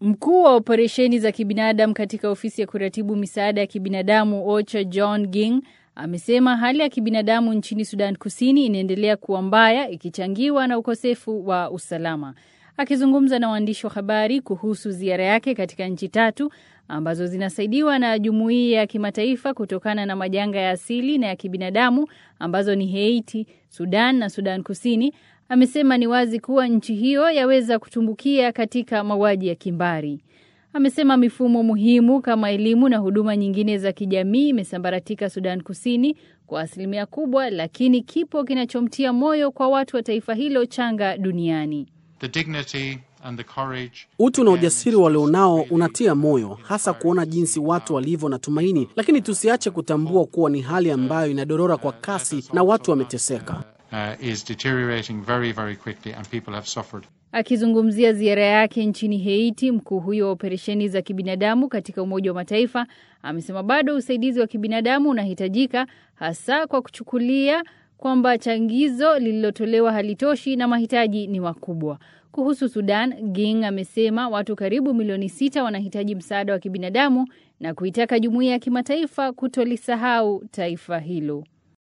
Mkuu wa operesheni za kibinadamu katika ofisi ya kuratibu misaada ya kibinadamu OCHA John Ging amesema hali ya kibinadamu nchini Sudan Kusini inaendelea kuwa mbaya ikichangiwa na ukosefu wa usalama. Akizungumza na waandishi wa habari kuhusu ziara yake katika nchi tatu ambazo zinasaidiwa na jumuiya ya kimataifa kutokana na majanga ya asili na ya kibinadamu ambazo ni Haiti, Sudan na Sudan Kusini, amesema ni wazi kuwa nchi hiyo yaweza kutumbukia katika mauaji ya kimbari. Amesema mifumo muhimu kama elimu na huduma nyingine za kijamii imesambaratika Sudan Kusini kwa asilimia kubwa, lakini kipo kinachomtia moyo kwa watu wa taifa hilo changa duniani. The dignity and the courage Utu na ujasiri walionao unatia moyo, hasa kuona jinsi watu walivyo na tumaini, lakini tusiache kutambua kuwa ni hali ambayo inadorora kwa kasi na watu wameteseka. uh, is deteriorating very, very quickly and people have suffered. Akizungumzia ziara yake nchini Haiti, mkuu huyo wa operesheni za kibinadamu katika Umoja wa Mataifa amesema bado usaidizi wa kibinadamu unahitajika, hasa kwa kuchukulia kwamba changizo lililotolewa halitoshi na mahitaji ni makubwa. Kuhusu Sudan, Ging amesema watu karibu milioni sita wanahitaji msaada wa kibinadamu na kuitaka jumuiya ya kimataifa kutolisahau taifa hilo.